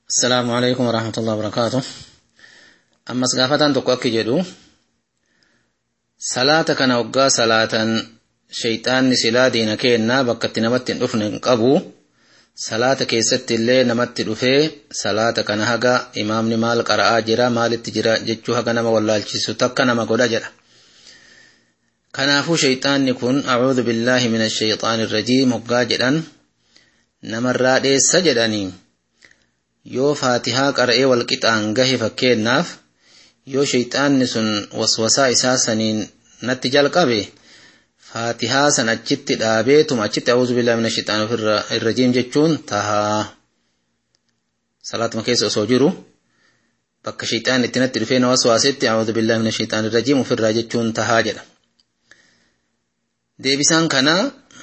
السلام عليكم ورحمة الله وبركاته أما سقافة تقوك جدو صلاة كان وقا صلاة شيطان سلا دين كينا بكت نمت نفن قبو صلاة كيست اللي نمت دفه صلاة كان هقا إمام نمال قرآ جرا مال التجرا جتشو هقا نما واللالچسو تكا نما قدا جرا كنافو شيطان كن أعوذ بالله من الشيطان الرجيم وقا جدن نمرا ديس جدني yoo faatihaa qara'ee walqixaan gahe fakkeennaaf yoo shayxaanni sun waswasaa isaa saniin natti jalqabe faatihaa san achitti dhaabeetuma achitti a'uuzu billahi mina shayxaanii irrajiim jechuun tahaa salaatuma keessa osoo jiru bakka shayxaan itti natti dhufee na waswaasetti a'uuzu billahi mina shayxaanii irrajiim ofirraa jechuun tahaa jedha deebisaan kana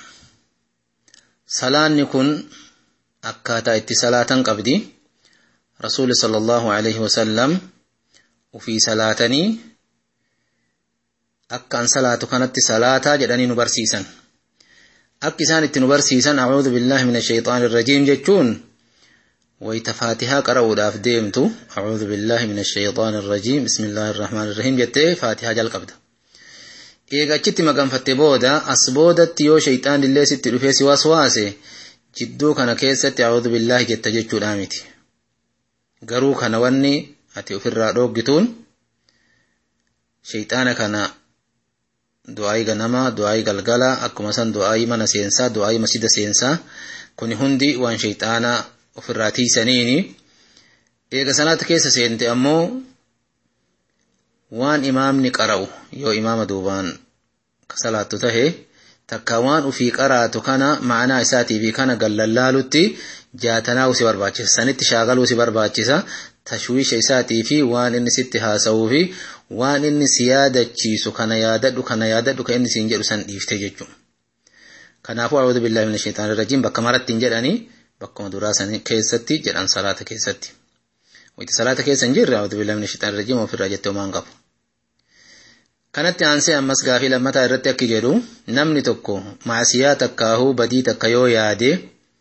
salaanni kun akkaataa itti salaatan qabdi رسول صلى الله عليه وسلم وفي صلاتني أكان صلاة كانت صلاة جدني نبرسيسا أكسان التنبرسيسا أعوذ بالله من الشيطان الرجيم جتون ويتفاتها قرأوا داف ديمتو أعوذ بالله من الشيطان الرجيم بسم الله الرحمن الرحيم جتة فاتحة جل قبض إيغا چت مقام فتبودا أصبودت يو شيطان اللي ست رفيس واسواسي جدو كان كيست أعوذ بالله جت جتو دامتي garuu kana wanni ati ofirraa dhooggituun shayxaana kana du'aayii ganamaa du'aayii galgala akkuma san du'aayii mana seensaa du'aayii masjida seensaa kuni hundi waan shayxaana ofirraa tiisaniini eega salaata keessa seente ammoo waan imaamni qara'u yoo imaama duubaan salaattu tahe takka waan ufii qaraatu kana ma'anaa isaatii fi kana gallallaalutti jaatanaa si barbaachisa sanitti shaagaluu si barbaachisa tashwiisha isaatii fi waan inni sitti haasa'uu fi waan inni si yaadachiisu kana yaadadhu kana yaadadhu kan inni siin jedhu san dhiifte jechuudha. Kanaafuu a'uudhu billahi min shaitaan rajiim bakka maratti hin jedhanii bakkuma duraa san keessatti jedhan salaata keessatti. Wayti salaata keessa hin jirre a'uudhu billahi min shaitaan rajiim ofirraa jettee homaan qabu. Kanatti aansee ammas gaafii lammataa irratti akki jedhu namni tokko maasiyaa takkaahuu badii takka yoo yaade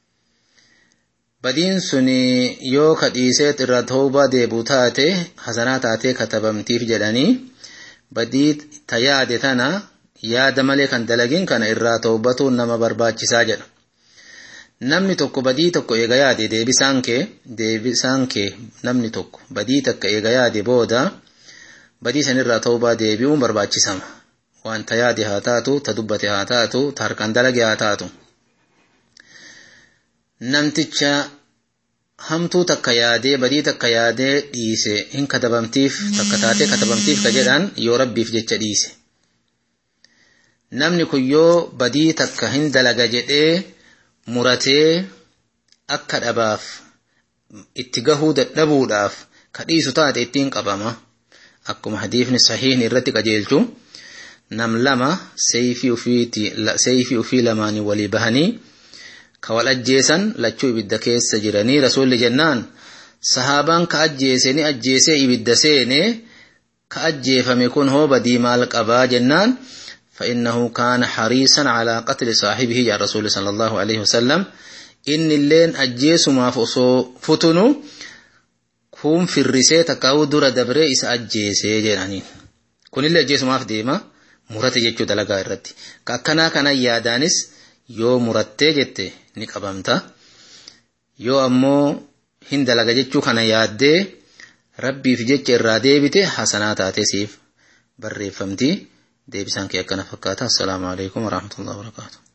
badiin suni yoo kadhiiseet irra tooba deebu taate hasanaa taatee katabamtiif jedhanii badii ta yaade tana yaada malee kan dalagin kana irraa toobatuun nama barbaachisaa jedha. Namni tokko badii tokko eega yaade deebisaan kee deebisaan kee namni tokko badii takka eega yaade booda badii sanirraa toobaa deebi'uun barbaachisama. Wanta yaade haa taatu, ta dubbate haa taatu, ta harkaan dalage haa taatu. Namticha hamtuu takka yaadee badii takka yaadee dhiise hin katabamtiif takka taatee katabamtiif ka jedhan yoo rabbiif jecha dhiise. Namni kun yoo badii takka hin dalaga jedhee muratee akka dhabaaf itti gahuu dadhabuudhaaf ka dhiisu taate ittiin qabama. akkuma hadiifni sahiihni irratti qajeelchu nam lama seeyfii ufii lamaanii walii bahanii ka wal ajjeesan lachuu ibidda keessa jiranii rasuulli jennaan sahaabaan ka ajjeese ni ajjeesee ibidda seene ka ajjeefame kun hoo badii maal qabaa jennaan فإنه كان حريصا على قتل صاحبه يا رسول صلى الله عليه وسلم إن اللين أجيس ما فتنو kun firrisee takkaa'uu dura dabree isa ajjeesee jedhaniin. Kunillee ajjeesumaaf deema murate jechuu dalagaa irratti. Ka akkanaa kana yaadaanis yoo murattee jette ni qabamta. Yoo ammoo hin dalaga jechuu kana yaaddee rabbiif jecha irraa deebite hasanaa taatee siif barreeffamti. Deebisaan kee akkana fakkaata. Assalaamu alaikum warahmatullahi wabarakatuh.